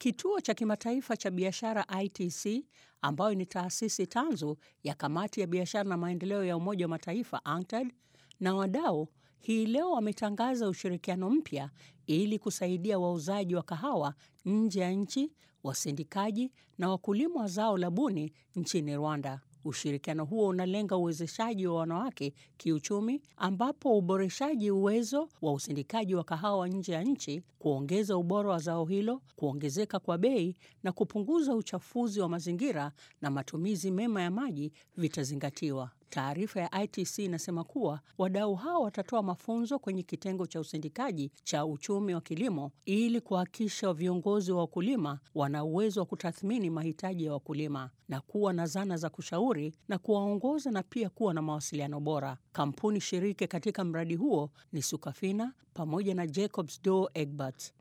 Kituo cha Kimataifa cha Biashara ITC, ambayo ni taasisi tanzu ya Kamati ya Biashara na Maendeleo ya Umoja wa Mataifa UNCTAD, na wadau hii leo wametangaza ushirikiano mpya ili kusaidia wauzaji wa kahawa nje ya nchi, wasindikaji na wakulima wa zao la buni nchini Rwanda. Ushirikiano huo unalenga uwezeshaji wa wanawake kiuchumi, ambapo uboreshaji uwezo wa usindikaji wa kahawa nje ya nchi, kuongeza ubora wa zao hilo, kuongezeka kwa bei na kupunguza uchafuzi wa mazingira na matumizi mema ya maji vitazingatiwa. Taarifa ya ITC inasema kuwa wadau hao watatoa mafunzo kwenye kitengo cha usindikaji cha uchumi wa kilimo ili kuhakikisha viongozi wa wakulima wana uwezo wa kutathmini mahitaji ya wakulima na kuwa na zana za kushauri na kuwaongoza na pia kuwa na mawasiliano bora. Kampuni shiriki katika mradi huo ni Sukafina pamoja na Jacobs Douwe Egbert.